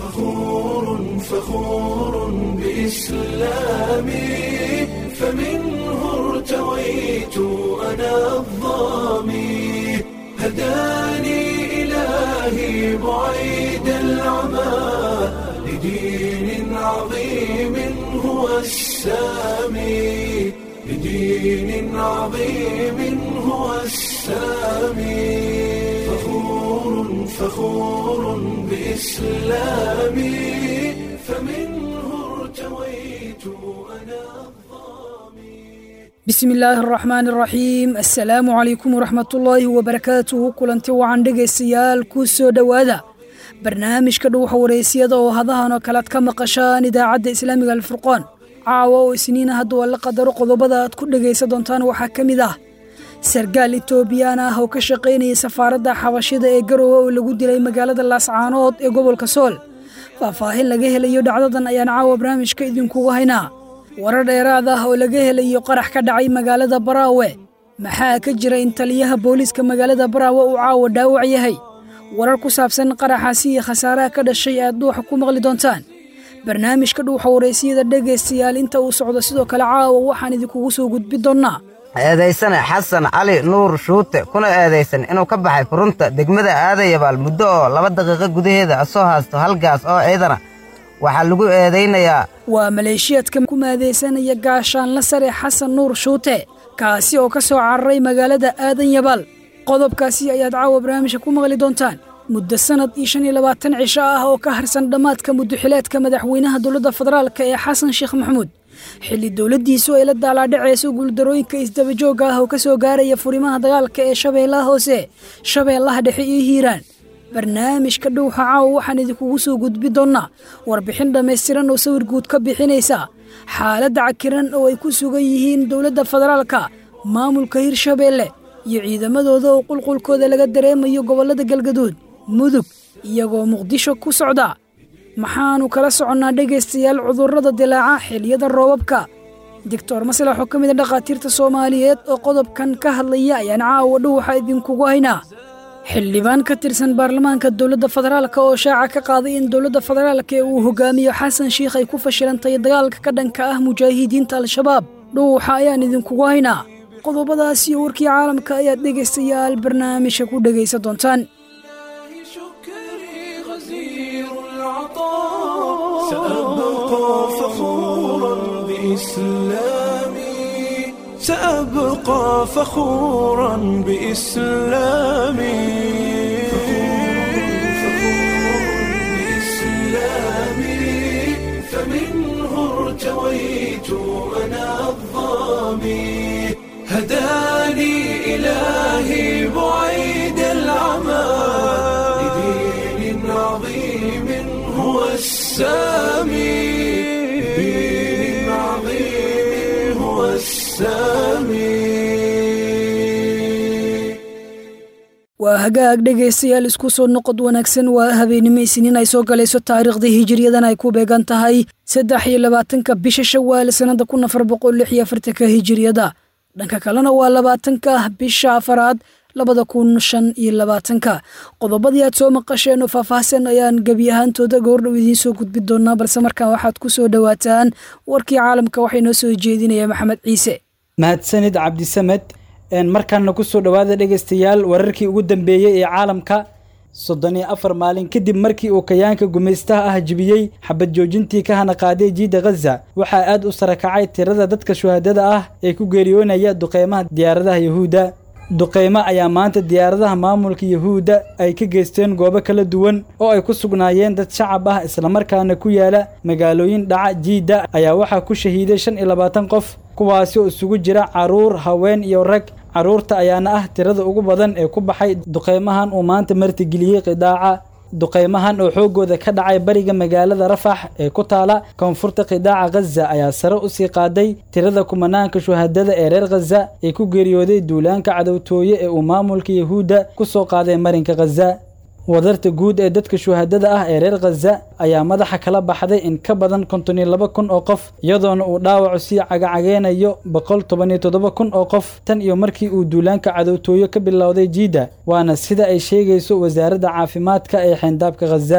فخور فخور بإسلامي فمنه ارتويت أنا الظامي هداني إلهي بعيد العمى لدين عظيم هو السامي لدين عظيم هو السامي فخور فخور بإسلامي فمنه ارتويت أنا bismi illaahi araxmaani araxiim assalaamu calaykum waraxmatullaahi wabarakaatuhu kulanti wacan dhegaystayaal ku soo dhowaada barnaamijka dhuuxa wareysiyada oo hadahan oo kalead ka maqashaan idaacadda islaamiga alfurqaan caawa oo isniina hadduu alla qadaro qodobada aad ku dhegaysan doontaan waxaa ka mid ah sargaal etoobiyaan ah oo ka shaqaynaya safaaradda xabashida ee garowe oo lagu dilay magaalada laascaanood ee gobolka sool faahfaahin laga helayo dhacdadan ayaan caawa barnaamijka idinkugu haynaa warar dheeraad ah oo laga helayo qarax ka dhacay magaalada baraawe maxaa ka jira in taliyaha booliiska magaalada baraawe uu caawa dhaawac yahay warar ku saabsan qaraxaasi iyo khasaaraha ka dhashay aad dhuuxa ku maqli doontaan barnaamijka dhuuxa wareysiyada dhegaystayaal inta uu socdo sidoo kale caawa waxaan idinkugu soo gudbi doonnaa eedaysane xasan cali nuur shuute kuna eedaysan inuu ka baxay furunta degmada aadayabaal muddo oo laba daqiiqo gudaheeda asoo haasto halgaas oo ciidana waxaa lagu eedaynayaa waa maleeshiyaadka ku maadaysanaya gaashaanla sare xasan nuur shuute kaasi oo ka soo cararay magaalada aadan yabaal qodobkaasi ayaad caawa barnaamijka ku maqli doontaan muddo sannad iyo shan iyo labaatan cisho ah oo ka harsan dhammaadka muddoxileedka madaxweynaha dowladda federaalk ee xasan sheekh maxamuud xilli dowladdiisu ay la daalaadhacayso guuldarooyinka isdabajoogga ah oo ka soo gaaraya furimaha dagaalka ee shabeellaha hoose shabeellaha dhexe iyo hiiraan barnaamijka dhowxa caawa waxaan idinkugu soo gudbi doonnaa warbixin dhammaystiran oo sawir guud ka bixinaysa xaaladda cakiran oo ay ku sugan yihiin dowladda federaalka maamulka hirshabeelle iyo ciidamadooda oo qulqulkooda laga dareemayo gobollada galgaduud mudug iyagoo muqdisho ku socda maxaannu kala soconnaa dhegaystayaal cudurrada dilaaca xiliyada roobabka doctor maslax oo ka mid a dhakhaatiirta soomaaliyeed oo qodobkan ka hadlaya ayaan caawa dhowxa idinkugu haynaa xildhibaan ka tirsan baarlamaanka dowladda federaalka oo shaaca ka qaaday in dowladda federaalka ee uu hogaamiyo xasan shiikh ay ku fashilantay dagaalka ka dhanka ah mujaahidiinta al-shabaab dhuuxa ayaan idinkugu haynaa qodobadaas iyo warkii caalamka ayaad dhegaystayaal barnaamijka ku dhegaysan doontaan شكري غزير العطاء سأبقى فخورا بإسلامي سأبقى فخورا بإسلامي بإسلامي فمنه ارتويت أنا الظامي هداني إلهي بعيد العمى لدين عظيم هو السامي لدين عظيم هو السامي waa hagaag dhegaystayaal isku soo noqod wanaagsan waa habeenimo isniin ay soo galayso taariikhdii hijiriyadan ay ku beegan tahay saddex iyo labaatanka bisha shawaal sannada kun afar boqol lix iyo afartanka hijiriyada dhanka kalena waa labaatanka bisha afaraad labada kun shan iyo labaatanka qodobadii aad soo maqasheen oo faahfaahsan ayaan gebi ahaantooda goordhow idiin soo gudbi doonaa balse markaan waxaad ku soo dhowaataan warkii caalamka waxay noo soo jeedinaya maxamed ciise mahadsanid cabdisamed markaana kusoo dhowaada dhegaystayaal wararkii ugu dambeeyey ee caalamka soddon iyo afar maalin kadib markii uu kayaanka gumaystaha ah jibiyey xabad joojintii ka hana qaaday jiida khaza waxaa aad u sarakacay tirada dadka shuhaadada ah ee ku geeriyoonaya duqeymaha diyaaradaha yahuudda duqeymo ayaa maanta diyaaradaha maamulka yahuudda ay ka geysteen goobo kala duwan oo ay ku sugnaayeen dad shacab ah islamarkaana ku yaala magaalooyin dhaca jiidda ayaa waxaa ku shahiiday shan iyo labaatan qof kuwaasi oo isugu jira carruur haween iyo rag carruurta ayaana ah tirada ugu badan ee ku baxay duqeymahan uu maanta martigeliyey qidaaca duqeymahan oo xooggooda ka dhacay bariga magaalada rafax ee ku taala koonfurta qidaaca khaza ayaa sare u sii qaaday tirada kumanaanka shuhadada ee reer khaza ee ku geeriyooday duulaanka cadowtooye ee uu maamulka yahuudda ku soo qaaday marinka khaza wadarta guud ee dadka shuhadada ah ee reer khaza ayaa madaxa kala baxday in ka badan konton iyo laba kun oo qof iyadoona uu dhaawacu sii cagacageynayo boqol toban iyo toddoba kun oo qof tan iyo markii uu duulaanka cadowtooyo ka bilowday jiidda waana sida ay sheegayso wasaaradda caafimaadka ee xeyndaabka khaza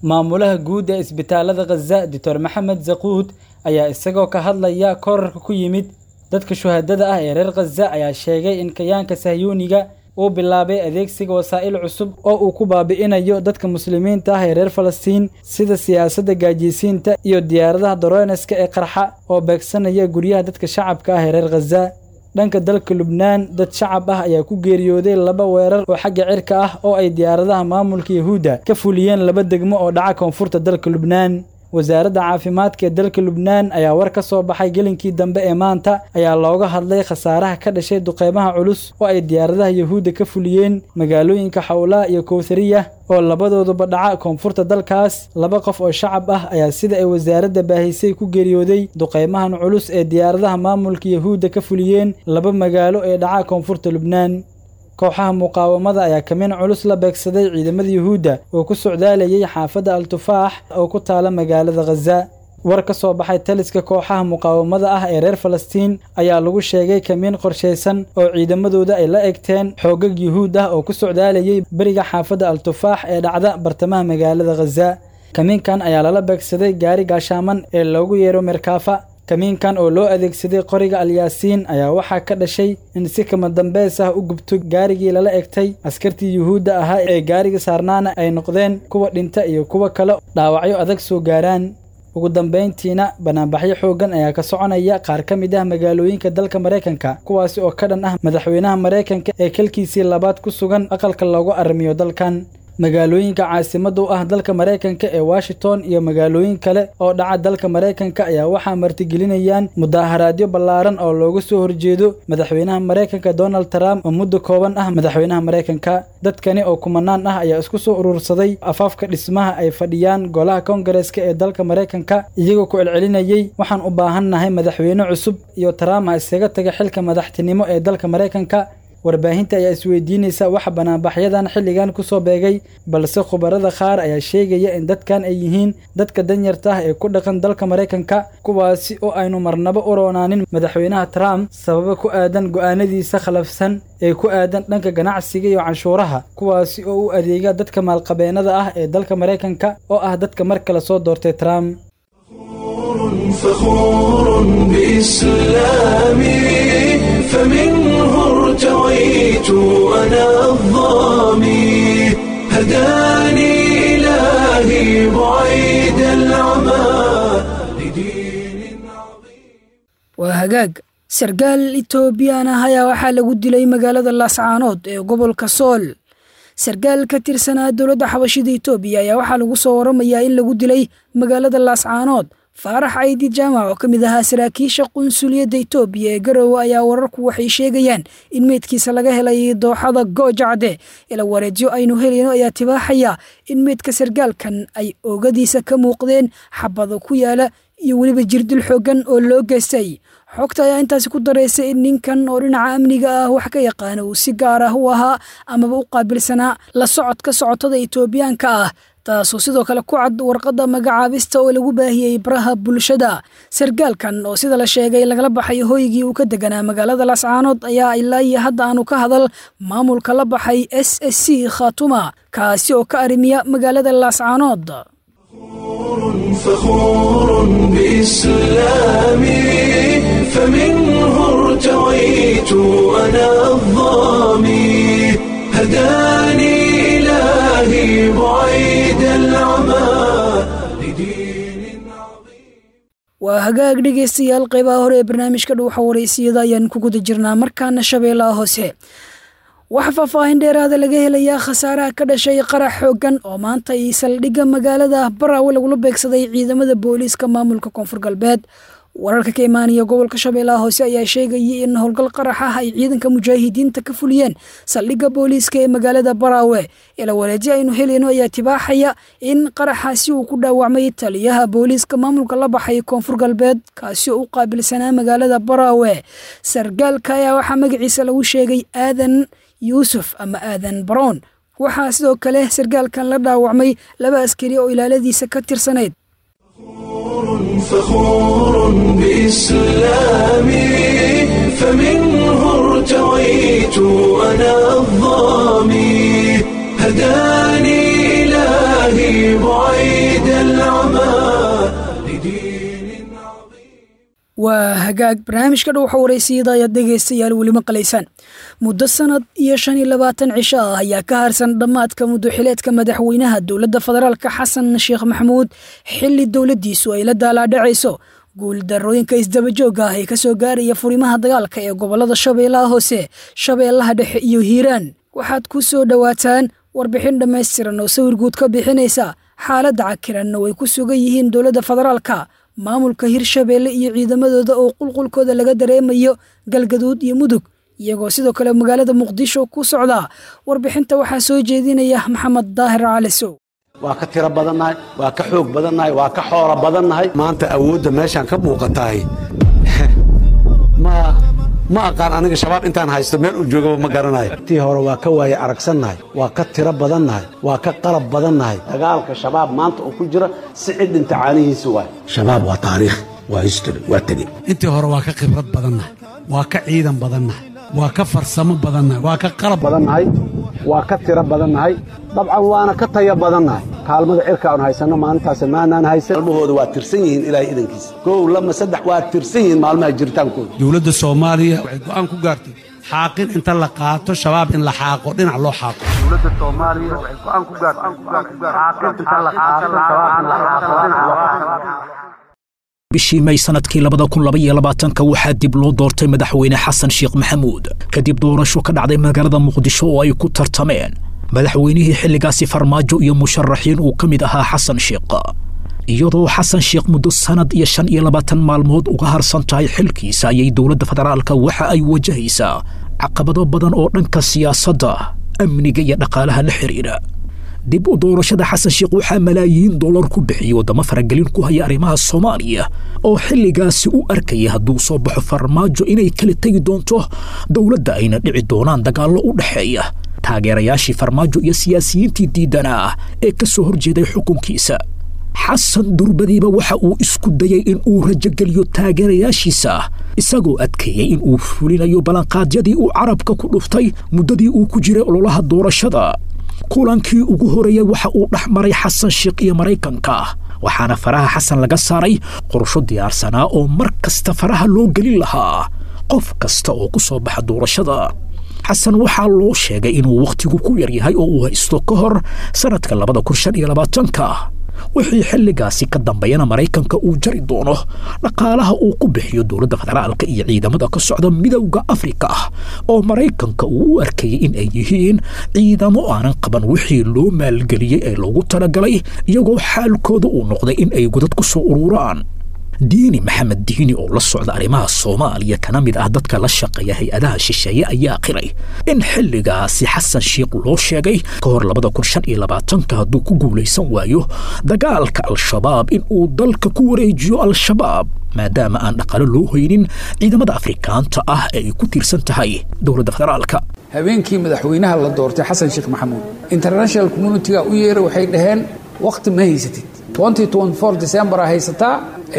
maamulaha guud ee isbitaalada khaza doctor maxamed zaquud ayaa isagoo ka hadlaya korarka ku yimid dadka shuhadada ah ee reer khaza ayaa sheegay in kayaanka sahyuuniga uu bilaabay adeegsiga wasaa'il cusub oo uu ku baabi'inayo dadka muslimiinta ah ee reer falastiin sida siyaasadda gaajiysiinta iyo diyaaradaha doroneska ee qarxa oo beegsanaya guryaha dadka shacabka ah ee reer khaza dhanka dalka lubnaan dad shacab ah ayaa ku geeriyooday laba weerar oo xagga cirka ah oo ay diyaaradaha maamulka yahuudda ka fuliyeen laba degmo oo dhaca koonfurta dalka lubnaan wasaaradda caafimaadka ee dalka lubnaan ayaa war ka soo baxay gelinkii dambe ee maanta ayaa looga hadlay khasaaraha ka dhashay duqeymaha culus oo ay diyaaradaha yahuudda ka fuliyeen magaalooyinka xawlaa iyo kowthariya oo labadooduba dhaca koonfurta dalkaas laba qof oo shacab ah ayaa sida ay wasaaradda baahisay ku geeriyooday duqeymahan culus ee diyaaradaha maamulka yahuudda ka fuliyeen laba magaalo ee dhaca koonfurta lubnaan kooxaha muqaawamada ayaa kamin culus la beegsaday ciidamada yuhuudda oo ku socdaalayay xaafadda al-tufaax oo ku taala magaalada khaza war ka soo baxay taliska kooxaha muqaawamada ah ee reer falastiin ayaa lagu sheegay kamiin qorshaysan oo ciidamadooda ay la egteen xoogag yuhuud ah oo ku socdaalayay beriga xaafadda al-tufaax ee dhacda bartamaha magaalada khaza kamiinkan ayaa lala beegsaday gaari gaashaaman ee loogu yeero merkaafa kamiinkan oo loo adeegsaday qoriga alyaasiin ayaa waxaa ka dhashay in si kama dambeys ah u gubto gaarigii lala egtay askartii yuhuudda ahaa ee gaariga saarnaana ay noqdeen kuwa dhinta iyo kuwa kale dhaawacyo adag soo gaaraan ugu dambayntiina banaanbaxyo xooggan ayaa ka soconaya qaar ka mid ah magaalooyinka dalka maraykanka kuwaasi oo ka dhan ah madaxweynaha maraykanka ee kalkiisii labaad ku sugan aqalka loogu arrimiyo dalkan magaalooyinka caasimadda u ah dalka maraykanka ee washington iyo magaalooyin kale oo dhaca dalka maraykanka ayaa waxaa martigelinayaan mudaaharaadyo ballaaran oo looga soo horjeedo madaxweynaha maraykanka donald trump oo muddo kooban ah madaxweynaha maraykanka dadkani oo kumanaan ah ayaa isku soo urursaday afaafka dhismaha ay fadhiyaan golaha kongareska ee dalka maraykanka iyagoo ku celcelinayay waxaan u baahannahay madaxweyne cusub iyo trump ha iskaga taga xilka madaxtinimo ee dalka maraykanka warbaahinta ayaa isweydiinaysa waxa banaanbaxyadan xilligan ku soo beegay balse khubarada qaar ayaa sheegaya in dadkan ay yihiin dadka danyarta ah ee ku dhaqan dalka maraykanka kuwaasi oo aynu marnabo u roonaanin madaxweynaha trump sababo ku aadan go'aanadiisa khalafsan ee ku aadan dhanka ganacsiga iyo canshuuraha kuwaasi oo u adeega dadka maalqabeennada ah ee dalka maraykanka oo ah dadka mar kale soo doortay trump فخور بإسلامي فمنه ارتويت أنا الظامي هداني إلهي بعيد العمى لدين عظيم waa hagaag sarkaal etoobiyaan ah ayaa waxaa lagu dilay magaalada laascaanood ee gobolka sool sarkaal ka tirsanaa dowladda xabashida etoobiya ayaa waxaa lagu soo waramayaa in lagu dilay magaalada laascaanood faarax caydi jaamac oo ka mid ahaa saraakiisha qunsuliyadda etoobiya ee garowe ayaa wararku waxay sheegayaan in meydkiisa laga helay dooxada goojacde ila wareedyo aynu helayno ayaa tibaaxaya in meydka sarkaalkan ay oogadiisa ka muuqdeen xabado ku yaala iyo weliba jirdil xooggan oo loo geystay xogta ayaa intaasi ku daraysay in ninkan oo dhinaca amniga ah wax ka yaqaana uu si gaar ah u ahaa amaba u qaabilsanaa la socodka socotada etoobiyaanka ah taasoo sidoo kale ku cad warqadda magacaabista oo lagu baahiyey baraha bulshada sarkaalkan oo sida la sheegay lagala baxay hoygii uu ka deganaa magaalada laascaanood ayaa ilaa iyo hadda aanu ka hadal maamulka la baxay s s c khatuma kaasi oo ka arrimiya magaalada laascaanood فخور بإسلامي فمنه ارتويت أنا الظامي هداني إلهي بعيد العمى لدين عظيم waa hagaag dhegaystayaal qaybaha hore ee barnaamijka dhuuxa waraysiyada ayaan ku guda jirnaa markaana shabeellaha hoose waxaa faahfaahin dheeraada laga helayaa khasaaraha ka dhashay qarax xooggan oo maanta ay saldhigga magaalada baraawe lagula beegsaday ciidamada booliiska maamulka koonfur galbeed wararka ka imaanaya gobolka shabeellaha hoose ayaa sheegayay in howlgal qarax ah ay ciidanka mujaahidiinta ka fuliyeen saldhigga booliiska ee magaalada baraawe ila wareedyo aynu helayno ayaa tibaaxaya in qaraxaasi uu ku dhaawacmay taliyaha booliiska maamulka la baxay koonfur galbeed kaasi oo u qaabilsanaa magaalada baraawe sargaalka ayaa waxaa magaciisa lagu sheegay aadan yuusuf ama aadan baroon waxaa sidoo kale sarkaalkan la dhaawacmay laba askari oo ilaaladiisa ka tirsanayd فخور بإسلامي فمنه ارتويت أنا الظامي هداني إلهي بعيد بدين عظيم waa hagaag barnaamijka dhow xawareysiyada ayaad dhegaystayaal weli maqlaysaan muddo sanad iyo shan iyo labaatan cisho ah ayaa ka harsan dhammaadka muddoxileedka madaxweynaha dowladda federaalka xasan sheekh maxamuud xilli dowladdiisu ay la daalaadhacayso guuldarooyinka isdabajooga ah ee ka soo gaaraya furimaha dagaalka ee gobollada shabeellaha hoose shabeellaha dhexe iyo hiiraan waxaad ku soo dhowaataan warbixin dhammaystiran oo sawir guud ka bixinaysa xaaladda cakiranna way ku sugan yihiin dowladda federaalka maamulka hirshabeelle iyo ciidamadooda oo qulqulkooda laga dareemayo galgaduud iyo mudug iyagoo sidoo kale magaalada muqdisho ku socda warbixinta waxaa soo jeedinaya maxamed daahir calisow waa ka tiro badannahay waa ka xoog badannahay waa ka xoolo badannahay maanta awoodda meeshaan ka muuqatahay ma ma aqaan aniga shabaab intaan haysto meel uu joogaba ma garanayo tii hore waa ka waaye aragsannahay waa ka tiro badannahay waa ka qalab badannahay dagaalka shabaab maanta oo ku jira si cid dhinta caanihiisa waay shabaab waa taariikh waa history waa tegi intii hore waa ka khibrad badannahay waa ka ciidan badannahay waa ka farsamo badannahay waa ka qalab badannahay waa ka tiro badannahay dabcan waana ka taya badannahay kaalmada cirka aan haysanno maalintaas maanaan haysan maalmahooda waa tirsan yihiin ilaahay idankiisa kow lama saddex waa tirsan yihiin maalmaha jiritaankooda dowladda soomaaliya waxay go'aan ku gaartay xaaqin inta la qaato shabaab in la xaaqo dhinac loo xaaqo dowladda soomaaliya waxay go'aan ku gaartay xaaqin inta la qaato shabaab in la xaaqo dhinac loo xaaqo bishii may sanadkii labada kun laba iyo labaatanka waxaa dib loo doortay madaxweyne xasan sheekh maxamuud kadib doorasho ka dhacday magaalada muqdisho oo ay ku tartameen madaxweynihii xilligaasi farmaajo iyo musharaxiin uu ka mid ahaa xasan sheekh iyadoo xasan sheekh muddo sannad iyo shan iyo labaatan maalmood uga harsan tahay xilkiisa ayay dowladda federaalka waxa ay wajahaysaa caqabado badan oo dhanka siyaasadda amniga iyo dhaqaalaha la xidhiidha dib u doorashada xasan sheekh waxaa malaayiin dollar ku bixiyey waddamo faragelin ku haya arrimaha soomaaliya oo xilligaasi u arkaya hadduu soo baxo farmaajo inay kala tegi doonto dowladda ayna dhici doonaan dagaallo u dhexeeya taageerayaashii farmaajo iyo siyaasiyiintii diidanaa ee ka soo horjeeday xukunkiisa xasan durbadiiba waxa uu isku dayey in uu rajogeliyo taageerayaashiisa isagoo adkeeyey in uu fulinayo ballanqaadyadii uu carabka ku dhuftay muddadii uu ku jiray ololaha doorashada kulankii ugu horeeyey waxa uu dhex maray xasan sheekh iyo maraykanka waxaana faraha xasan laga saaray qorsho diyaarsanaa oo mar kasta faraha loo gelin lahaa qof kasta oo ku soo baxa doorashada xasan waxaa loo sheegay inuu wakhtigu ku yar yahay oo uu haysto ka hor sannadka labada kun shan iyo labaatanka wixii xilligaasi ka dambeeyana maraykanka uu jari doono dhaqaalaha uu ku bixiyo dowladda federaalka iyo ciidamada ka socda midowda afrika ah oo maraykanka uu u arkayay in ay yihiin ciidamo aanan qaban wixii loo maalgeliyey ee loogu talagalay iyagoo xaalkooda uu noqday in ay godad ku soo ururaan diini maxamed diini oo la socda arrimaha soomaaliya kana mid ah dadka la shaqeeya hay-adaha shisheeye ayaa qiray in xilligaasi xasan sheekh loo sheegay ka hor labada kun shan iyo labaatanka hadduu ku guulaysan waayo dagaalka al-shabaab in uu dalka ku wareejiyo al-shabaab maadaama aan dhaqaalo loo hoynin ciidamada afrikaanta ah ee ay ku tiirsan tahay dowladda federaalka habeenkii madaxweynaha la doortay xasan sheekh maxamuud international communitiga u yeeray waxay dhaheen wakhti ma haysatid december haysataa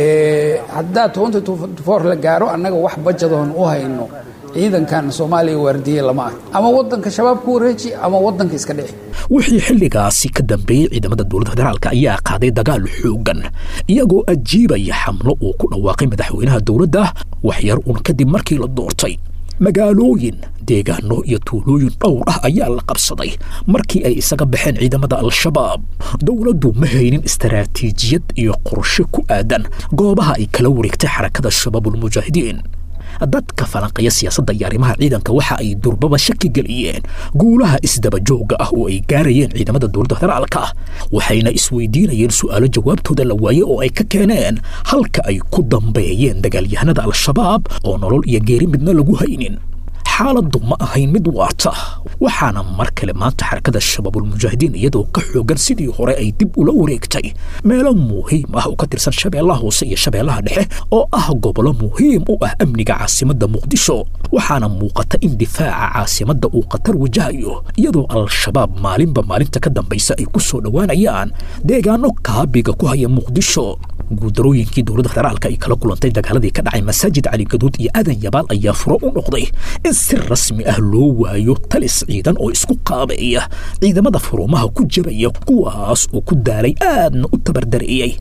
haddaa la gaaro annaga wax bajadoon u hayno ciidankan soomaaliya waardiye lama arko ama wadanka shabaab ku wareeji ama wadanka iska dhici wixii xilligaasi ka dambeeyey ciidamada dowladda federaalka ayaa qaaday dagaal xoogan iyagoo ajiibaya xamlo uu ku dhawaaqay madaxweynaha dowladda waxyar uun kadib markii la doortay magaalooyin deegaano iyo tuulooyin dhowr ah ayaa la qabsaday markii ay isaga baxeen ciidamada al-shabaab dowladdu ma haynin istaraatiijiyad iyo qorshe ku aadan goobaha ay kala wareegtay xarakada shabaabulmujaahidiin dadka falanqaya siyaasadda iyo arrimaha ciidanka waxa ay durbaba shaki geliyeen guulaha isdabajooga ah oo ay gaarayeen ciidamada dowladda federaalka ah waxayna isweydiinayeen su'aalo jawaabtooda la waaye oo ay ka keeneen halka ay ku dambeeyeen dagaalyahanada al-shabaab oo nolol iyo geeri midna lagu haynin xaaladdu ma ahayn mid waarta waxaana mar kale maanta xarakada shabaabulmujaahidiin iyadoo ka xoogan sidii hore ay dib ula wareegtay meelo muhiim ah oo ka tirsan shabeellaha hoose iyo shabeellaha dhexe oo ah gobollo muhiim u ah amniga caasimadda muqdisho waxaana muuqata in difaaca caasimadda uu khatar wajahayo iyadoo al-shabaab maalinba maalinta ka dambaysa ay ku soo dhowaanayaan deegaano kaabiga ku haya muqdisho guuldarooyinkii dowladda federaalka ay kala kulantay dagaaladii ka dhacay masaajid cali gaduud iyo aadan yabaal ayaa furo u noqday in si rasmi ah loo waayo talis ciidan oo isku qaabeeya ciidamada furumaha ku jabaya kuwaas oo ku daalay aadna u tabardareeyey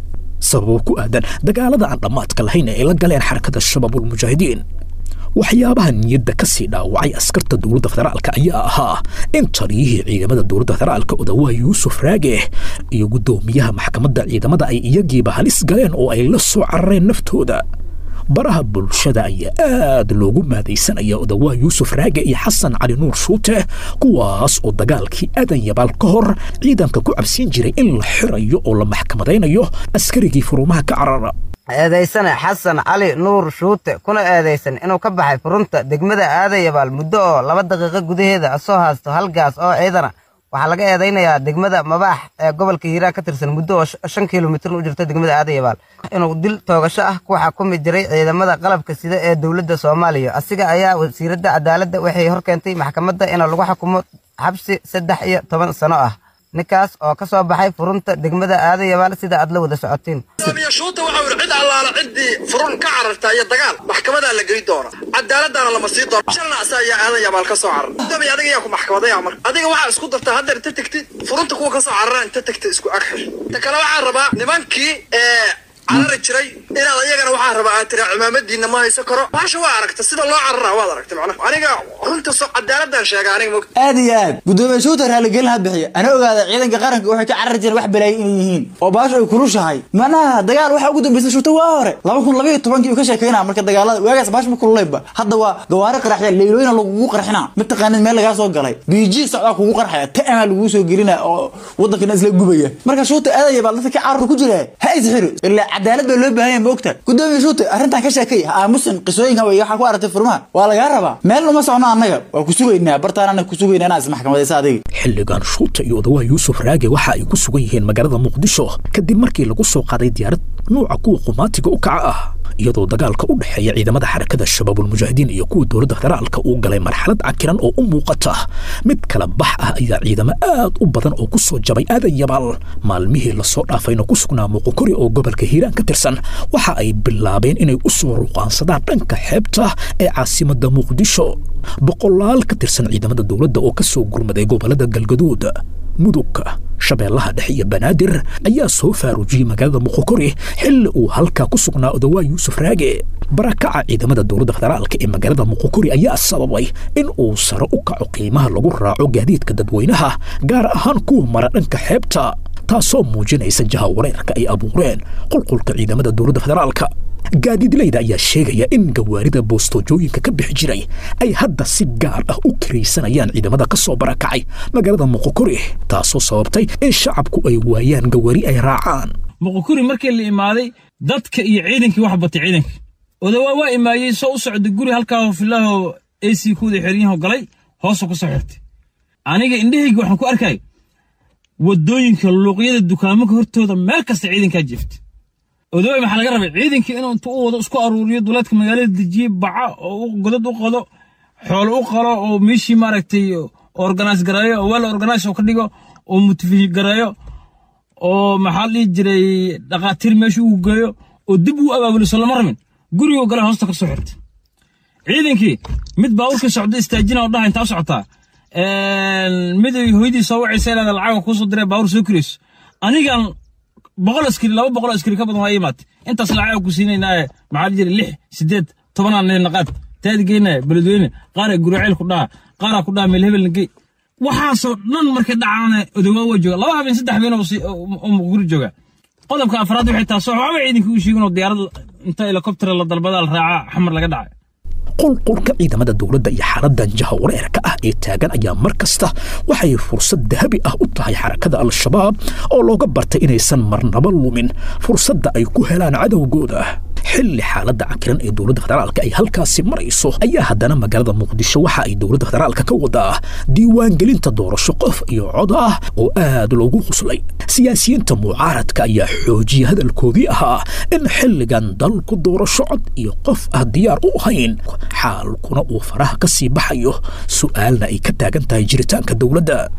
sababo ku aadan dagaalada aan dhammaadka lahayn ee ay la galeen xarakada shabaabulmujaahidiin waxyaabaha niyadda ka sii dhaawacay askarta dowladda federaalka ayaa ahaa in taliyihii ciidamada dowladda federaalka odawaa yuusuf raage iyo guddoomiyaha maxkamadda ciidamada ay iyagiiba halis galeen oo ay la soo carareen naftooda baraha bulshada ayaa aad loogu maadaysanaya odawaa yuusuf raage iyo xasan cali nuur shuute kuwaas oo dagaalkii aadan yabaal ka hor ciidanka ku cabsiin jiray in la xirayo oo la maxkamadaynayo askarigii furumaha ka carara eedaysane xasan cali nuur shuute kuna eedaysan inuu ka baxay furunta degmada aadayabaal muddo oo laba daqiiqo gudaheeda soo haasto hal gaas oo ciidana waxaa laga eedaynayaa degmada mabaax ee gobolka hiiraan ka tirsan muddo oo shan kilomitir u jirta degmada aadayabaal inuu dil toogasho ah ku xakumi jiray ciidamada qalabka sida ee dowladda soomaaliya asiga ayaa wasiiradda cadaaladda waxay hor keentay maxkamadda in lagu xukumo xabsi saddex iyo toban sano ah ninkaas oo ka soo baxay furunta degmada aadayabaal sida aad la wada socotiin shuuta waxau yidhi cid allaala ciddii furun ka cararta iyo dagaal maxkamadaa la geli doona cadaaladdaana lama sii doona shalna asa ayaa aadan yabaal ka soo carar dami adiga yaa ku maxkamadaya marka adiga waxaa isku dartaa haddeer inta tegtid furunta kuwa ka soo carara inta tegtid isku agxir ta kale waxaan rabaa nimankii ee carari jiray inaad iyagana waxaa rabaa aad tiraa cimaamadiina ma hayso karo baasha waa aragta sida loo cararaa waad aragtay macnaha aniga runta so cadaaladdan sheega aniga mogta aad iyo aad gudoomiye shuuta raaligelin ha bixiya ana ogaada ciidanka qaranka waxay ka carari jireen wax balaayo inay yihiin oo baasha ay kulushahay macnaha dagaal waxaa ugu dambaysa shuuta waa hore laba kun labaiyo tobankii uu ka sheekeynaa marka dagaalada waagaas baasha ma kululayba hadda waa gawaari qaraxya leylooyina lagugu qarxinaa mataqaanid meel lagaa soo galay biiji socdaa kugu qarxaya ta'amaa laguu soo gelina oo wadankana isla gubaya marka shuuta aadaya baa dadka ka carur ku jira ha isxiro ilaa cadaalad baa loo baahan yahay ma ogta gudoomiye shuuta arrintan ka sheekay ha aamusan qisooyinkan way waxaa ku aragtay furmaha waa lagaa rabaa meel uma socno annaga waa ku sugaynaa bartaanana ku sugaynaa inaa ismaxkamadaysa adiga xilligan shuuta iyo odawaa yuusuf raage waxa ay ku sugan yihiin magaalada muqdisho kadib markii lagu soo qaaday diyaarad nuuca kuwa qumaatiga u kaca ah iyadoo dagaalka u dhexeeya ciidamada xarakada shabaabulmujaahidiin iyo kuwa dowladda federaalka uu galay marxalad cakiran oo u muuqata mid kala bax ah ayaa ciidamo aad u badan oo ku soo jabay aadan yabaal maalmihii lasoo dhaafayna ku sugnaa muuqokori oo gobolka hiiraan ka tirsan waxa ay bilaabeen inay u soo ruqaansadaan dhanka xeebta ee caasimadda muqdisho boqolaal ka tirsan ciidamada dowladda oo ka soo gurmaday gobolada galgaduud mudugka shabeellaha dhexe iyo banaadir ayaa soo faarujiyey magaalada muqokori xilli uu halkaa ku sugnaa odawaa yuusuf raage barakaca ciidamada dowladda federaalka ee magaalada muqokori ayaa sababay in uu sare u kaco qiimaha lagu raaco gaadiidka dadweynaha gaar ahaan kuwa mara dhanka xeebta taasoo muujinaysa jaha wareerka ay abuureen qulqulka ciidamada dowladda federaalka gaadiidleyda ayaa sheegaya in gawaarida bostoojooyinka ka bixi jiray ay hadda si gaar ah u kiraysanayaan ciidamada ka soo barakacay magaalada muqokori taasoo sababtay in shacabku ay waayaan gawaari ay raacaan muqokuri markii la imaaday dadka iyo ciidankii wax batay ciidanka odawaa waa imaayey soo u socda guri halkaa filaahoo ac kuwada xeryaho galay hoosoo ku soo xirtay aniga indhahayga waxaan ku arkay waddooyinka luuqyada dukaamanka hortooda meel kasta ciidankaa jeefta odawaa maxaa laga rabay ciidankii inuu intu u wado isku aruuriyo duleedka magaalada dejiye baca oo godad u qodo xoolo u qalo oo meeshii maaragtay organize gareeyo oo weel organize oo ka dhigo oo motifish gareeyo oo maxaa la dhihi jiray dhaqaatiir meesha uu geeyo oo dib uu abaabulo soo lama rabin gurigoo gale hoosta ka soo xirtay ciidankii mid baabuurka socdo istaajina oo dhaha intaa u socotaa mid hooyadii soo wacaysa inaad lacaga kuusoo diree baabuur soo kirayso anigan boqol askari laba boqol askari ka badan waa imaatay intaas lacaga ku siinaynaaye maxaa la jiray lix sideed tobanaan naqaad taadi geynaya beledweyne qaara guraceel ku dhaha qaara ku dhaha meel hebel nagey waxaasoo dhan markay dhacaana odawaa waa jooga laba habeen saddex habeen oo muqguri jooga qodobka afraad waxay taasoo waxba ciidanka u sheegin oo diyaarad inta helikobter la dalbada la raaca xamar laga dhacay qulqulka ciidamada dowladda iyo xaaladan jaha wareerka ah ee taagan ayaa mar kasta waxay fursad dahabi ah u tahay xarakada al-shabaab oo looga bartay inaysan marnaba lumin fursadda ay ku helaan cadowgooda xilli xaaladda cakiran ee dowladda federaalka ay halkaasi marayso ayaa haddana magaalada muqdisho waxa ay dowladda federaalka ka wadaa diiwaangelinta doorasho qof iyo cod ah oo aad loogu quslay siyaasiyiinta mucaaradka ayaa xoojiyay hadalkoodii ahaa in xilligan dalku doorasho cod iyo qof ah diyaar u ahayn xaalkuna uu faraha ka sii baxayo su'aalna ay ka taagan tahay jiritaanka dowladda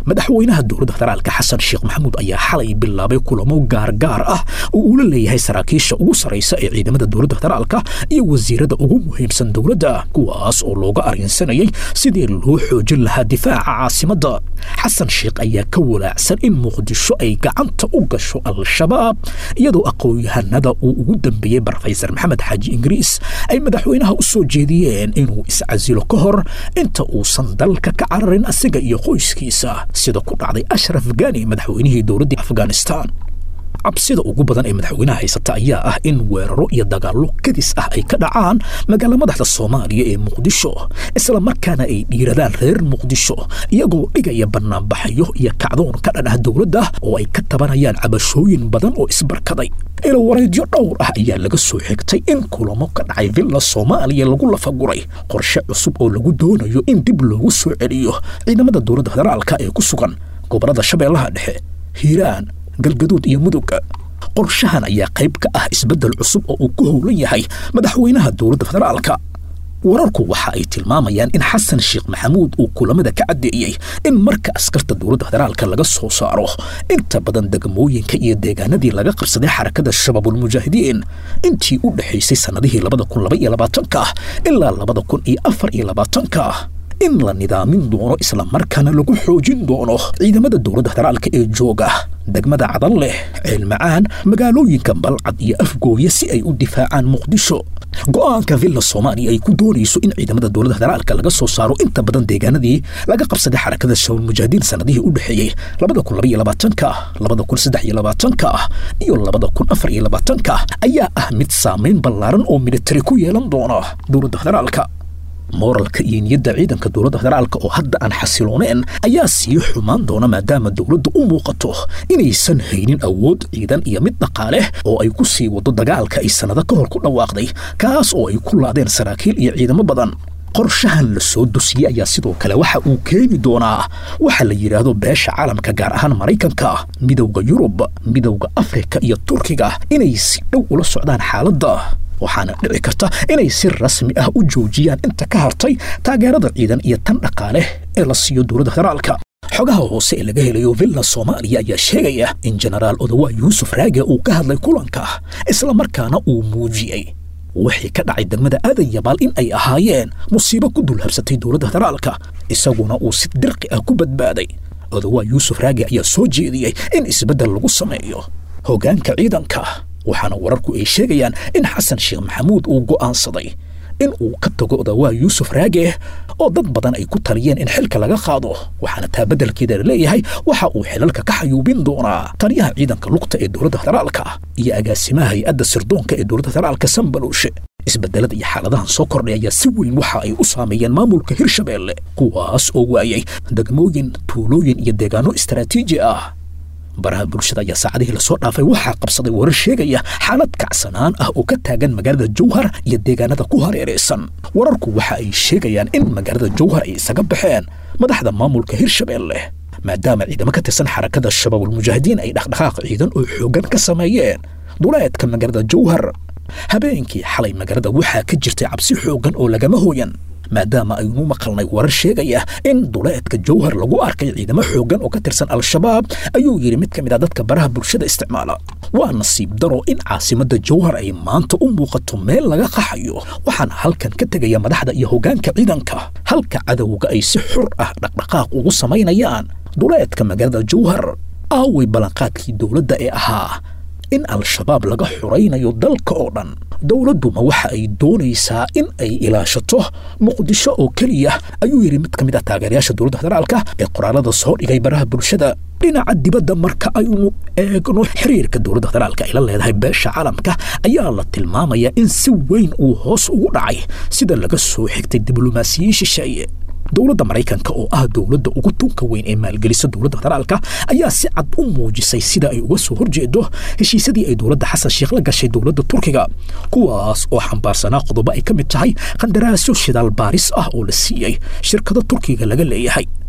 madaxweynaha dowladda federaalka xasan sheekh maxamuud ayaa xalay bilaabay kulamo gaargaar ah oo uu la leeyahay saraakiisha ugu sarraysa ee ciidamada dowladda federaalka iyo wasiirada ugu muhiimsan dowladda kuwaas oo looga arrinsanayay sidii loo xoojin lahaa difaaca caasimadda xasan sheekh ayaa ka walaacsan in muqdisho ay gacanta u gasho al-shabaab iyadoo aqoon-yahanada uu ugu dambeeyey brofesor maxamed xaaji ingiriis ay madaxweynaha u soo jeediyeen inuu iscasilo ka hor inta uusan dalka ka cararin asiga iyo qoyskiisa sida ku dhacday ashraf gani madaxweynihii dowladdii afghanistan cabsida ugu badan ee madaxweynaha haysata ayaa ah in weeraro iyo dagaallo kadis ah ay ka dhacaan magaala madaxda soomaaliya ee muqdisho isla markaana ay dhiiradaan reer muqdisho iyagoo dhigaya bannaanbaxyo iyo kacdoon ka dhan ah dowladda oo ay ka tabanayaan cabashooyin badan oo isbarkaday ilawareedyo dhowr ah ayaa laga soo xigtay in kulamo ka dhacay villa soomaaliya lagu lafaguray qorshe cusub oo lagu doonayo in dib loogu soo celiyo ciidamada dowladda federaalka ee ku sugan gobollada shabeellaha dhexe hiiraan galgaduud iyo mudugga qorshahan ayaa qayb ka ah isbeddel cusub oo uu ku howlan yahay madaxweynaha dowladda federaalka wararku waxa ay tilmaamayaan in xasan sheekh maxamuud uu kulamada ka caddeeyey in marka askarta dowladda federaalka laga soo saaro inta badan degmooyinka iyo deegaanadii laga qabsaday xarakada shabaabulmujaahidiin intii u dhexaysay sannadihii labada kun laba iyo labaatanka ilaa labada kun iyo afar iyo labaatanka in la nidaamin doono isla markaana lagu xoojin doono ciidamada dowladda federaalka ee jooga degmada cadan leh ceelmacaan magaalooyinka balcad iyo afgooye si ay u difaacaan muqdisho go'aanka villa soomaaliya ay ku doonayso in ciidamada dowladda federaalka laga soo saaro inta badan deegaanadii laga qabsaday xarakada shabaabulmujaahidiin sannadihii u dhexeeyey labada kun laba iyo labaatanka labada kun saddex iyo labaatanka iyo labada kun afar iyo labaatanka ayaa ah mid saamayn ballaaran oo militari ku yeelan doona dowladda federaalka mooralka iyo niyadda ciidanka dowladda federaalka oo hadda aan xasilooneen ayaa sii xumaan doona maadaama dowladda u muuqato inaysan haynin awood ciidan iyo mid dhaqaale oo ay ku sii wado dagaalka ay sannado ka hor ku dhawaaqday kaas oo ay ku laadeen saraakiil iyo ciidamo badan qorshahan la soo dusiyey ayaa sidoo kale waxa uu keeni doonaa waxa la yidhaahdo beesha caalamka gaar ahaan maraykanka midowda yurub midowda afrika iyo turkiga inay si dhow ula socdaan xaaladda waxaana dhici karta inay si rasmi ah u joojiyaan inta ka hartay taageerada ciidan iyo tan dhaqaale ee la siiyo dowladda federaalka xogaha hoose ee laga helayo villa soomaaliya ayaa sheegaya in jenaraal odawa yuusuf raage uu ka hadlay kulanka isla markaana uu muujiyey wixii ka dhacay degmada aadan yabaal in ay ahaayeen musiibo ku dulhabsatay dowladda federaalka isaguna uu si dirqi ah ku badbaaday odawa yuusuf raage ayaa soo jeediyey in isbeddel lagu sameeyo hoggaanka ciidanka waxaana wararku ay sheegayaan in xasan sheekh maxamuud uu go'aansaday in uu ka tago odawaa yuusuf raage oo dad badan ay ku taliyeen in xilka laga qaado waxaana taa beddelkeeda laleeyahay waxa uu xilalka ka xayuubin doonaa taliyaha ciidanka lugta ee dowladda federaalka iyo agaasimaha hay-adda sirdoonka ee dowladda federaalka sambaluushe isbedelada iyo xaaladahan soo kordhay ayaa si weyn waxa ay u saameeyeen maamulka hirshabeelle kuwaas oo waayay degmooyin tuulooyin iyo deegaano istaraatiiji ah baraha bulshada ayaa saacadihii lasoo dhaafay waxaa qabsaday warar sheegaya xaalad kacsanaan ah oo ka taagan magaalada jowhar iyo deegaanada ku hareeraysan wararku waxa ay sheegayaan in magaalada jowhar ay isaga baxeen madaxda maamulka hirshabeelle maadaama ciidamo ka tirsan xarakada shabaabulmujaahidiin ay dhaqdhaqaaq ciidan oo xooggan ka sameeyeen duleedka magaalada jowhar habeenkii xalay magaalada waxaa ka jirtay cabsi xooggan oo lagama hooyan maadaama aynu maqalnay warar sheegaya in duleedka jowhar lagu arkay ciidamo xooggan oo ka tirsan al-shabaab ayuu yidhi mid ka mid a dadka baraha bulshada isticmaala waa nasiib daro in caasimadda jowhar ay maanta u muuqato meel laga qaxayo waxaana halkan ka tegaya madaxda iyo hoggaanka ciidanka halka cadowga ay si xur ah dhaqdhaqaaq ugu samaynayaan duleedka magaalada jowhar aaway ballanqaadkii dowladda ee ahaa in al-shabaab laga xuraynayo dalka oo dhan dowladduma waxa ay doonaysaa in ay ilaashato muqdisho oo keliya ayuu yidhi mid ka mid ah taageerayaasha dowladda federaalka ee qoraalada soo dhigay baraha bulshada dhinaca dibadda marka aynu eegno xiriirka dowladda federaalka ay la leedahay beesha caalamka ayaa la tilmaamayaa in si weyn uu hoos ugu dhacay sida laga soo xigtay diblomaasiyiin shisheeye dowladda maraykanka oo ah dowladda ugu tunka weyn ee maalgelisa dowladda federaalka ayaa si cad u muujisay sida ay uga soo horjeedo heshiisyadii ay dowladda xasan sheekh la gashay dowladda turkiga kuwaas oo xambaarsanaa qodobo ay ka mid tahay qandaraasyo shidaal baaris ah oo la siiyey shirkado turkiga laga leeyahay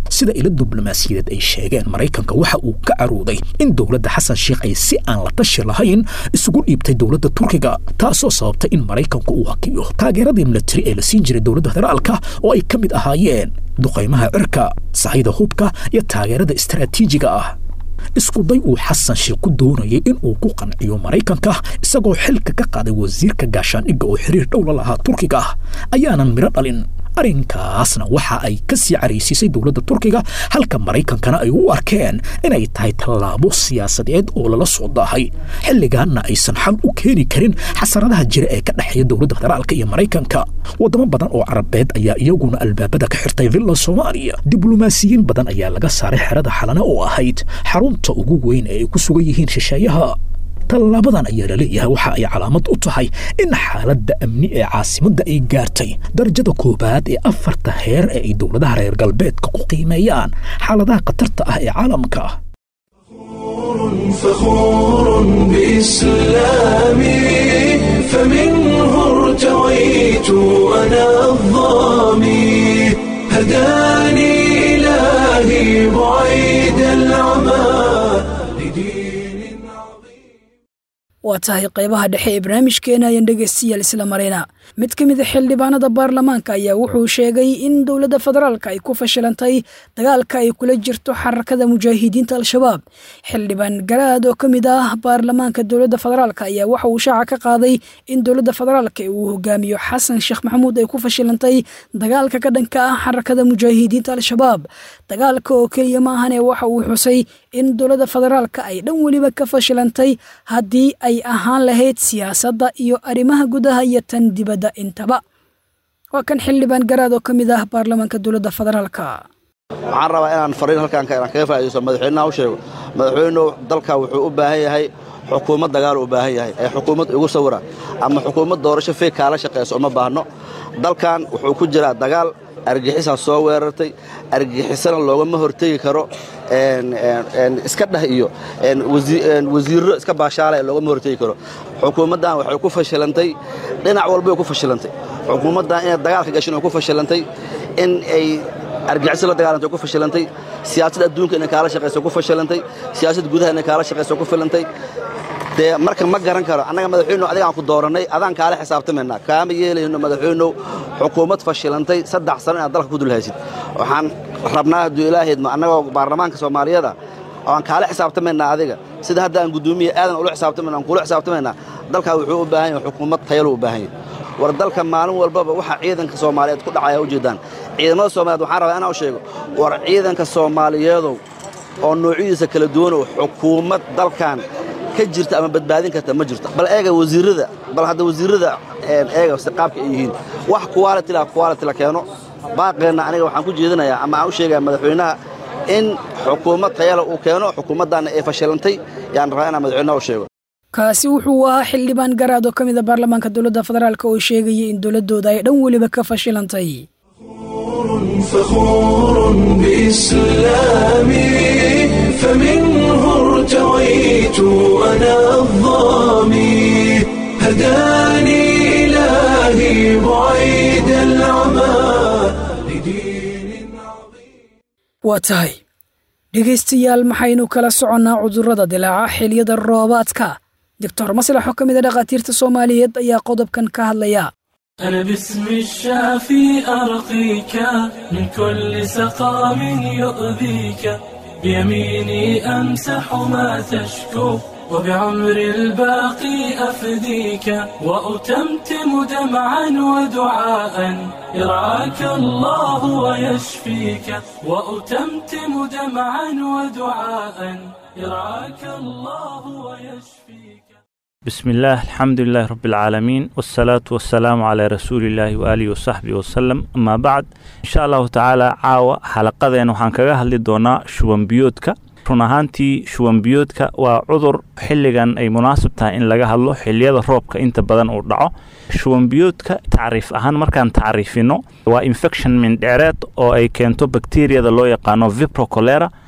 sida ilo diblomaasiyadeed ay sheegeen maraykanka waxa uu ka carooday in dowladda xasan sheikh ay si aan la tashi lahayn isugu dhiibtay dowladda turkiga taasoo sababtay in maraykanku uu hakiyo taageeradii milatari ee la siin jiray dowladda federaalka oo ay ka mid ahaayeen duqaymaha cirka sahayda hubka iyo taageerada istaraatiijiga ah iskuday uu xasan sheikh ku doonayay in uu ku qanciyo maraykanka isagoo xilka ka qaaday wasiirka gaashaandhigga oo xiriir dhow la lahaa turkiga ayaanan midho dhalin arrinkaasna waxa ay ka sii caraysiisay dowladda turkiga halka maraykankana ay u arkeen inay tahay tallaabo siyaasadeed oo lala soo daahay xilligaanna aysan xal u keeni karin xasaradaha jira ee ka dhexeeya dowladda federaalka iyo maraykanka waddamo badan oo carabeed ayaa iyaguna albaabada ka xirtay villa soomaaliya diblomaasiyiin badan ayaa laga saaray xerada xalana oo ahayd xarunta ugu weyn ee ay ku sugan yihiin shisheeyaha tallaabadan ayaa laleeyahay waxa ay calaamad u tahay in xaaladda amni ee caasimadda ay gaartay darajada koowaad ee afarta heer ee ay dowladaha reer galbeedka ku qiimeeyaan xaaladaha khatarta ah ee caalamka فخور بإسلامي فمنه ارتويت أنا الظامي هداني إلهي بعيد العمى waa tahay qaybaha dhexe ee barnaamijkeena ayaan dhegaystayaal isla marayna mid ka mid a xildhibaanada baarlamaanka ayaa wuxuu sheegay in dowladda federaalka ay ku fashilantay dagaalka ay kula jirto xarakada mujaahidiinta al-shabaab xildhibaan garaad oo ka mid ah baarlamaanka dowladda federaalka ayaa waxa uu shaaca ka qaaday in dowladda federaalka ee uu hogaamiyo xasan sheekh maxamuud ay ku fashilantay dagaalka ka dhanka ah xarakada mujaahidiinta al-shabaab dagaalka oo keliya maahane waxa uu xusay in dowladda federaalka ay dhan weliba ka fashilantay haddii ay ahaan lahayd siyaasadda iyo arrimaha gudaha iyo tan dibadda intaba waa kan xildhibaan garaad oo ka mid ah baarlamaanka dowladda federaalka waxaan rabaa inaan fariin halkaan inaan kaga faa'iidaysto madaxweynaha u sheego madaxweynuhu dalka wuxuu u baahan yahay xukuumad dagaal u baahan yahay ee xukuumad igu sawira ama xukuumad doorasho feeg kaala shaqayso uma baahno dalkan wuxuu ku jiraa dagaal argixisaa soo weerartay argixisana loogama hortegi karo iska dheh iyo wasiirro iska baashaalaya loogama hortegi karo xukuumaddan waxay ku fashilantay dhinac walbay ku fashilantay xukuumaddan inay dagaalka gashin way ku fashilantay in ay argixisa la dagaalantay ku fashilantay siyaasad adduunka inay kaala shaqayso ku fashilantay siyaasad gudaha inay kaala shaqayso ku filantay dee marka ma garan karo annaga madaxweynuhu adigaan ku doorannay adaan kaala xisaabtamaynaa kaama yeelayno madaxweynuhu xukuumad fashilantay saddex sano inaad dalka ku dulhaysid waxaan rabnaa hadduu ilaahaydma annagoo baarlamaanka soomaaliyada aan kaala xisaabtamaynaa adiga sida hadda aan guddoomiya aadan ula xisaabtamayna aan kula xisaabtamaynaa dalkaa wuxuu u baahan yahay xukuumad tayalo u baahan yahay war dalka maalin walbaba waxaa ciidanka soomaaliyeed ku dhacaya ujeeddaan ciidamada soomaaliyeed waxaan rabaa inaan u sheego war ciidanka soomaaliyeedow oo noocyadiisa kala duwanow xukuumad dalkan ka jirta ama badbaadin karta ma jirto bal eega wasiirrada bal hadda wasiirrada eega si qaabka ay yihiin wax quality la quality la keeno baaqeenna aniga waxaan ku jeedinayaa ama aan u sheegaya madaxweynaha in xukuumad tayala uu keeno xukuumaddaanna ay fashilantay yaan rabaa inaan madaxweynaha u sheego kaasi wuxuu ahaa xildhibaan garaad oo ka mid a baarlamaanka dowladda federaalk oo sheegayay in dowladdooda ay dhan weliba ka fashilantay فخور بإسلامي فمنه ارتويت أنا الظامي هداني إلهي بعيد العمى waa tahay dhegaystayaal maxaynu kala soconnaa cudurrada dilaaca xiliyada roobaadka doctor maslax oo ka mid a dhakhaatiirta soomaaliyeed ayaa qodobkan ka hadlaya أنا باسم الشافي أرقيك من كل سقام يؤذيك بيميني أمسح ما تشكو وبعمر الباقي أفديك وأتمتم دمعا ودعاء يرعاك الله ويشفيك وأتمتم دمعا ودعاء يرعاك الله ويشفيك بسم الله الحمد لله رب العالمين والصلاة والسلام على رسول الله وآله وصحبه وسلم أما بعد إن شاء الله تعالى عاوة حلقة وحان كغا هلي دونا شوان بيوتك run ahaantii shuwan biyoodka waa cudur xilligan ay munaasab tahay in laga hadlo xiliyada roobka inta badan uu dhaco shuwan biyoodka tacriif ahaan markaan tacriifino waa infection mindheereed oo ay keento bakteriyada loo yaqaano viprocolera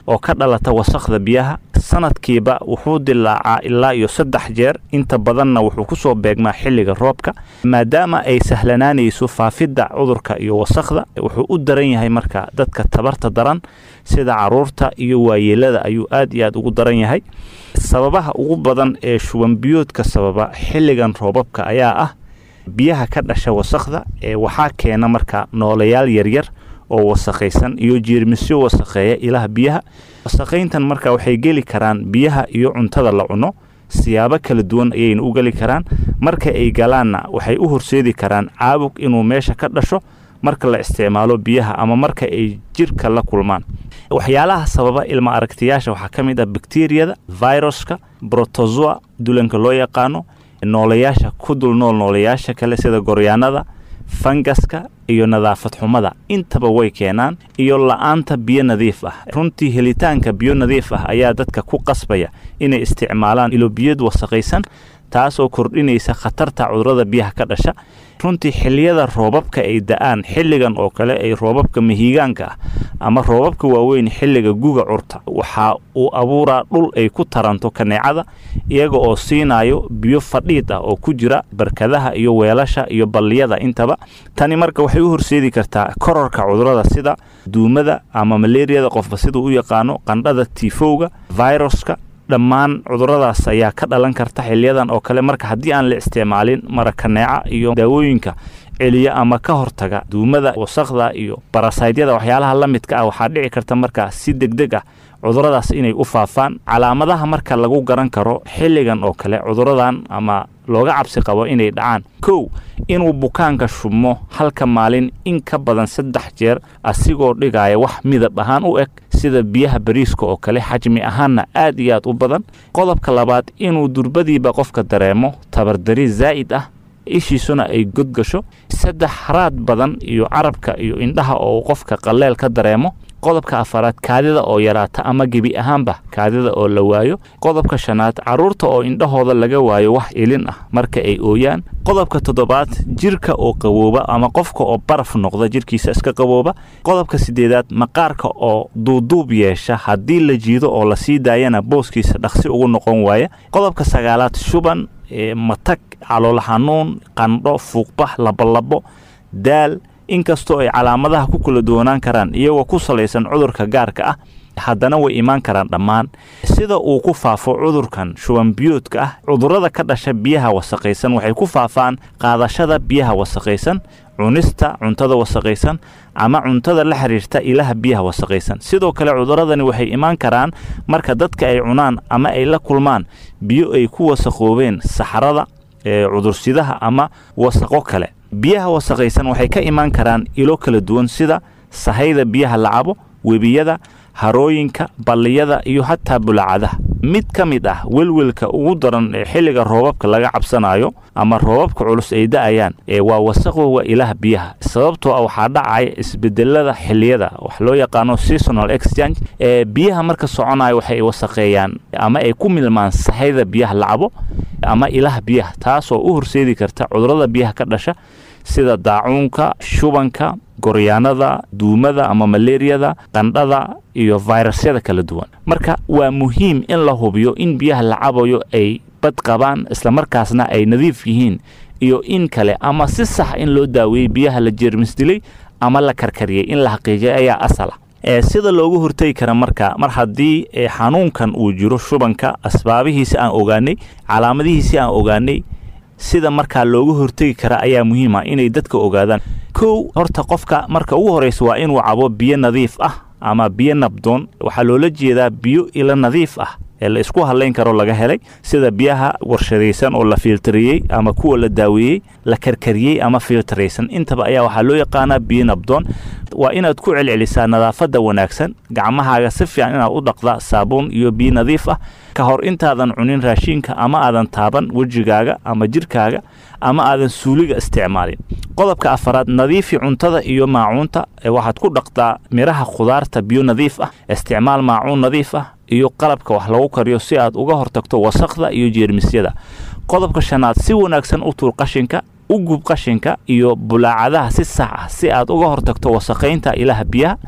oo ka dhalata wasakhda biyaha sanadkiiba wuxuu dilaacaa ilaa iyo saddex jeer inta badanna wuxuu ku soo beegmaa xilliga roobka maadaama ay sahlanaanayso faafidda cudurka iyo wasakhda wuxuu u daran yahay marka dadka tabarta daran sida caruurta iyo waayeelada ayuu aad iyo aad ugu daran yahay sababaha ugu badan ee shubanbiyoodka sababa xilligan roobabka ayaa ah biyaha ka dhasha wasakhda ee waxaa keena marka noolayaal yaryar oo wasakhaysan iyo jeermisyo wasakheeya ilaha biyaha wasakhayntan marka waxay geli karaan biyaha iyo cuntada la cuno siyaabo kala duwan ayayna u geli karaan marka ay galaanna waxay u horseedi karaan caabug inuu meesha ka dhasho marka la isticmaalo biyaha ama marka ay jirka la kulmaan waxyaalaha sababa ilma aragtiyaasha waxaa ka mid ah bakteriyada viruska brotozoa dulanka loo yaqaano noolayaasha ku dul nool noolayaasha kale sida goryaanada fangaska iyo nadaafad xumada intaba way keenaan iyo la-aanta biyo nadiif ah runtii helitaanka biyo nadiif ah ayaa dadka ku qasbaya inay isticmaalaan ilobiyad wasakhaysan taasoo kordhinaysa khatarta cudurada biyaha ka dhasha runtii xilliyada roobabka ay da-aan xilligan oo kale ay roobabka mahiigaanka ah ama roobabka waaweyn xilliga guga curta waxa uu abuuraa dhul ay ku taranto kaneecada iyaga oo siinayo biyo fadhiid ah oo ku jira barkadaha iyo weelasha iyo balliyada intaba tani marka waxay u horseedi kartaa kororka cudurada sida duumada ama maleeriyada qofba siduu u yaqaano qandhada tiifowga viruska dhammaan cuduradaas ayaa ka dhalan karta xiliyadan oo kale marka haddii aan la isticmaalin marakaneeca iyo daawooyinka celiya ama ka hortaga duumada wasakhda iyo barasaydyada waxyaalaha la midka ah waxaa dhici karta marka si degdeg ah cuduradaas inay u faafaan calaamadaha marka lagu garan karo xilligan oo kale cuduradan ama looga cabsi qabo inay dhacaan kow inuu bukaanka shubmo halka maalin in ka badan saddex jeer asigoo dhigaya wax midab ahaan u eg sida biyaha bariiska oo kale xajmi ahaanna aad iyo aad u badan qodobka labaad inuu durbadiiba qofka dareemo tabardari zaa'id ah ishiisuna ay godgasho saddex haraad badan iyo carabka iyo indhaha oo qofka qalleel ka dareemo qodobka afaraad kaadida oo yaraata ama gebi ahaanba kaadida oo la waayo qodobka shanaad carruurta oo indhahooda laga waayo wax ilin ah marka ay ooyaan qodobka toddobaad jirka oo qabooba ama qofka oo baraf noqda jirkiisa iska qabooba qodobka siddeedaad maqaarka oo duuduub yeesha haddii la jiido oo lasii daayana booskiisa dhaqsi ugu noqon waaya qodobka sagaalaad shuban matag calool xanuun qandho fuuqbax labolabo daal inkastoo ay calaamadaha ku kala duwanaan karaan iyagoo ku salaysan cudurka gaarka ah haddana way imaan karaan dhammaan sida uu ku faafo cudurkan shubanbiyoodka ah cudurrada ka dhasha biyaha wasakhaysan waxay ku faafaan qaadashada biyaha wasakhaysan cunista cuntada wasakhaysan ama cuntada la xiriirta ilaha biyaha wasakhaysan sidoo kale cuduradani waxay imaan karaan marka dadka ay cunaan ama ay la kulmaan biyo ay ku wasakhoobeen saxarada cudursidaha ama wasaqo kale biyaha wasakhaysan waxay ka imaan karaan ilo kala duwan sida sahayda biyaha la cabo webiyada harooyinka balliyada iyo xataa bulacadaha mid ka mid ah welwelka ugu daran ee xilliga roobabka laga cabsanayo ama roobabka culus ay da'ayaan ee waa wasaqowga ilaha biyaha sababtoo ah waxaa dhacaya isbedelada xilliyada wax loo yaqaano seasonal exchange ee biyaha marka soconaya waxay wasaqeeyaan ama ay ku milmaan sahayda biyaha la cabo ama ilaha biyaha taasoo u horseedi karta cudurada biyaha ka dhasha sida daacuunka shubanka goryaanada duumada ama maleeriyada qandhada iyo fayrasyada kala duwan marka waa muhiim in la hubiyo in biyaha la cabayo ay bad qabaan islamarkaasna ay nadiif yihiin iyo in kale ama si sax in loo daaweeyey biyaha la jeermis dilay ama la karkariyey in la xaqiijiyay ayaa asal ah ee sida loogu hortegi kara marka mar haddii xanuunkan uu jiro shubanka asbaabihiisi aan ogaanay calaamadihiisi aan ogaanay sida markaa loogu hortegi kara ayaa muhiim ah inay dadka ogaadaan kow horta qofka marka ugu horraysa waa inuu cabo biyo nadiif ah ama biyo nabdoon waxaa loola jeedaa biyo ilo nadiif ah ee la isku hadlayn karo laga helay sida biyaha warshadaysan oo la fiiltariyey ama kuwa la daaweeyey la karkariyey ama fiiltaraysan intaba ayaa waxaa loo yaqaanaa biyo nabdoon waa inaad ku celcelisaa nadaafadda wanaagsan gacmahaaga si fiican inaad u dhaqda saabuun iyo biyo nadiif ah ka hor intaadan cunin raashiinka ama aadan taaban wejigaaga ama jirkaaga ama aadan suuliga isticmaalin qodobka afaraad nadiifi cuntada iyo maacuunta waxaad ku dhaqdaa miraha khudaarta biyo nadiif ah isticmaal maacuun nadiif ah iyo qalabka wax lagu kariyo si aad uga hortagto wasaqda iyo jeermisyada qodobka shanaad si wanaagsan u tuur qashinka u gub qashinka iyo bulaacadaha si sax ah si aad uga hortagto wasaqaynta ilaha biyaha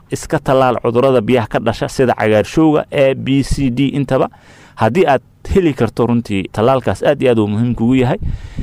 iska tallaal cudurrada biyaha ka dhasha sida cagaarshowga e b c d intaba haddii aad heli karto runtii tallaalkaas aad iyo aad uu muhiim kugu yahay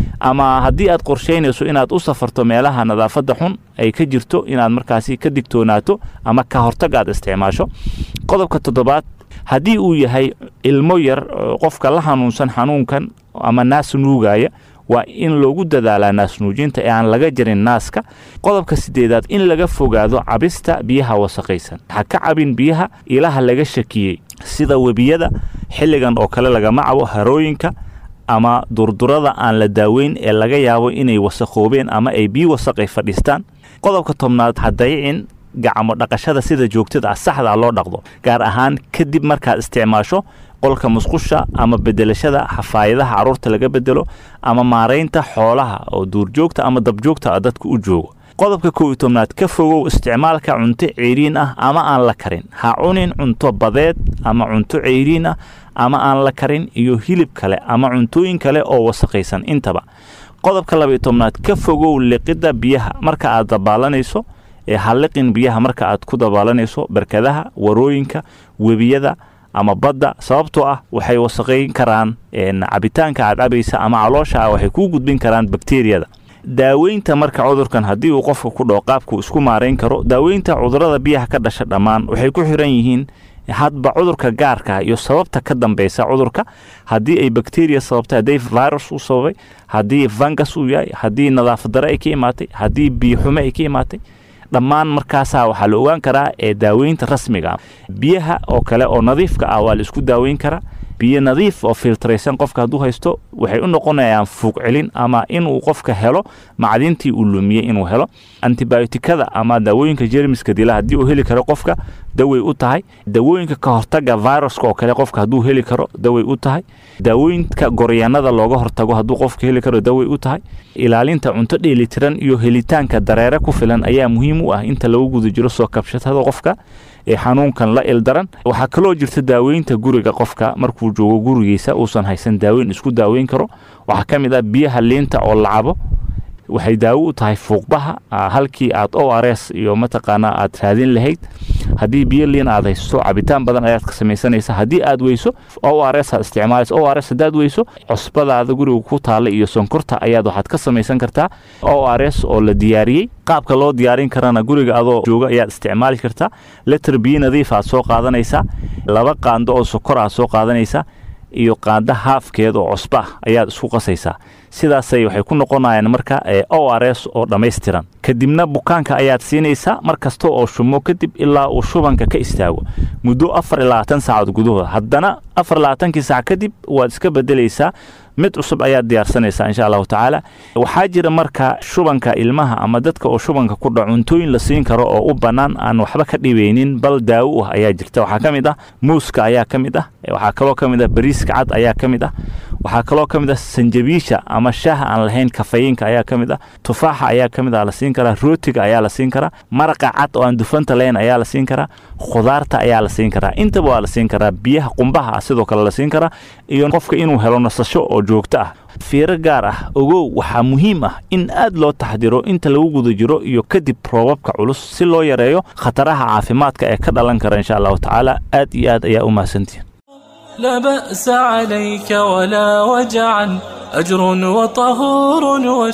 ama haddii aad qorsheynayso inaad u safarto meelaha nadaafadda xun ay ka jirto inaad markaasi ka digtoonaato ama ka hortag aad isticmaasho qodobka toddobaad haddii uu yahay ilmo yar qofka la hanuunsan xanuunkan ama naas nuugaya waa in loogu dadaalaa naasnuujinta ee aan laga jarin naaska qodobka sideedaad in laga fogaado cabista biyaha wasaqaysan ha ka cabin biyaha ilaha laga shakiyey sida webiyada xilligan oo kale lagama cabo harooyinka ama durdurada aan la daaweyn ee laga yaabo inay wasaqoobeen ama ay biyo wasaqay fadhiistaan qodobka tobnaad ha dayicin gacmo dhaqashada sida joogtada ah saxda loo dhaqdo gaar ahaan kadib markaad isticmaasho qolka musqusha ama bedelashada xafaayadaha carruurta laga bedelo ama maaraynta xoolaha oo duurjoogta ama dabjoogta ah dadka u joogo qodobka kow iyo tobnaad ka fogow isticmaalka cunto ceyriin ah ama aan la karin ha cunin cunto badeed ama cunto ceyriin ah ama aan la karin iyo hilib kale ama cuntooyin kale oo wasaqaysan intaba qodobka laba iyo tobnaad ka fogow liqidda biyaha marka aad dabaalanayso ee halliqin biyaha marka aad ku dabaalanayso barkadaha warooyinka webiyada ama badda sababtoo ah waxay wasaqayn karaan cabitaanka aad cabaysa ama caloosha ah waxay kuu gudbin karaan bakteriyada daaweynta marka cudurkan haddii uu qofka ku dhaco qaabku isku maarayn karo daaweynta cudurrada biyaha ka dhasha dhammaan waxay ku xiran yihiin hadba cudurka gaarka iyo sababta ka dambeysa cudurka haddii ay bakteriya sababtay haddii virus uu sababay haddii vangas uu yahay haddii nadaafad dare ay ka imaatay haddii biyoxume ay ka imaatay dhammaan markaasaa waxaa la ogaan karaa ee daaweynta rasmiga biyaha oo kale oo nadiifka ah waa la isku daaweyn karaa biyo nadiif oo filtraysan qofka hadduu haysto waxay u noqonayaan fuuq celin ama inuu qofka helo macdintii uu lumiyey inuu helo antibiotikada ama daawooyinka jermiska dila haddii uu heli karo qofka dawey u tahay daawooyinka ka hortaga viruska oo kale qofka hadduu heli karo dawey u tahay daawooyinka goryaanada looga hortago hadduu qofka heli karo dawey u tahay ilaalinta cunto dheelitiran iyo helitaanka dareere ku filan ayaa muhiim u ah inta lagu guda jiro soo kabshatada qofka ee xanuunkan la ildaran waxaa kaloo jirta daaweynta guriga qofka markuu joogo gurigiisa uusan haysan daaweyn isku daaweyn karo waxaa ka mid ah biyaha liinta oo la cabo waxay daawo u tahay fuuqbaha halkii aad o r s iyo mataqaanaa aad raadin lahayd haddii biyo liin aad haysto cabitaan badan ayaad ka samaysanaysa haddii aad weyso o r s aad isticmaalaysa o r s haddaad weyso cusbadaada guriga ku taalla iyo sonkorta ayaad waxaad ka samaysan kartaa o r s oo la diyaariyey qaabka loo diyaarin karana guriga adoo jooga ayaad isticmaali kartaa letter biyo nadiif aad soo qaadanaysaa laba qaando oo sokor aad soo qaadanaysaa iyo qaanda haafkeed oo cusba ah ayaad isku qasaysaa sidaasay waxay ku noqonayaan marka o r s oo dhammaystiran kadibna bukaanka ayaad siinaysaa mar kasta oo shumo kadib ilaa uu shubanka ka istaago muddo afar iyo labaatan saacood gudahooda haddana afar iyo labaatankii saac kadib waad iska bedelaysaa mid cusub ayaad diyaarsanaysaa insha allahu tacaala waxaa jira marka shubanka ilmaha ama dadka oo shubanka ku dhaco cuntooyin la siin karo oo u bannaan aan waxba ka dhibeynin bal daawo ah ayaa jirta waxaa ka mid ah muuska ayaa ka mid ah waxaa kaloo ka mid ah bariiska cad ayaa ka mid ah waxaa kaloo ka mid ah sanjabiisha ama shaaha aan lahayn kafayinka ayaa ka mid ah tufaaxa ayaa ka mid ah la siin karaa rootiga ayaa la siin karaa maraqa cad oo aan dufanta lahayn ayaa la siin karaa khudaarta ayaa la siin karaa intaba waa la siin karaa biyaha qumbaha ah sidoo kale la siin karaa iyo qofka inuu helo nasasho oo joogto ah fiiro gaar ah ogow waxaa muhiim ah in aad loo taxdiro inta lagu guda jiro iyo kadib roobabka culus si loo yareeyo khataraha caafimaadka ee ka dhalan kara insha allahu tacaala aad iyo aad ayaa u mahadsantihin لا بأس عليك ولا وجعا أجر وطهور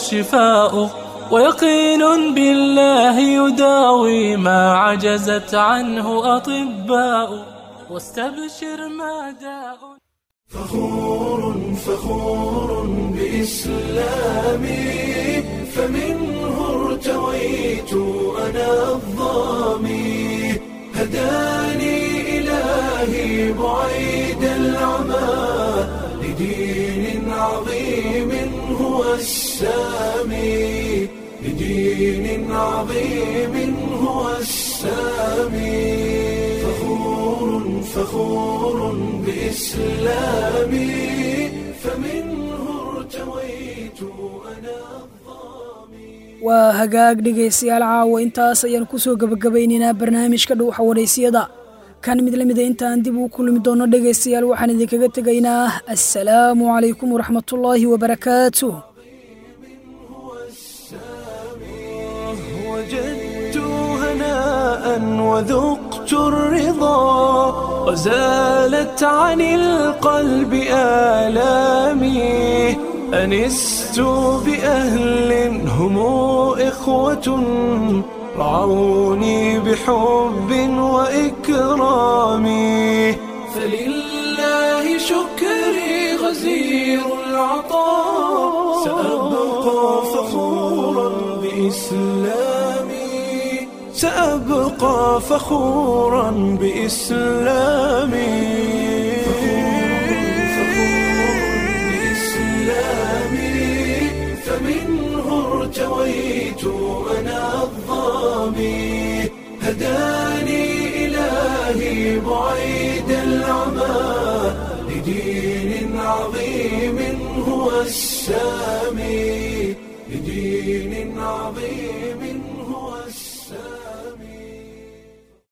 وشفاء ويقين بالله يداوي ما عجزت عنه أطباء واستبشر ما داء فخور فخور بإسلامي فمنه ارتويت أنا الظامي هداني إلهي بعيد العمى لدين عظيم هو السامي لدين عظيم هو السامي فخور فخور بإسلامي فمنه ارتويت أنا waa hagaag dhegaystayaal caawa intaas ayaan ku soo gebagabaynaynaa barnaamijka dhuuxa wadhaysiyada kan mid lamida intaan dib uu kulmi doono dhegaystayaal waxaan idinkaga tegaynaa assalaamu calaykum waraxmatullaahi wabarakaatuh وجدت هناء وذقت الرضا وزالت عن القلب آلامي أنست بأهل هم إخوة رعوني بحب وإكرام فلله شكري غزير العطاء سأبقى فخورا بإسلامي سأبقى فخورا بإسلامي بإسلامي فمنه ارتويت أنا الظامي هداني إلهي بعيد العمى لدين عظيم هو السامي لدين عظيم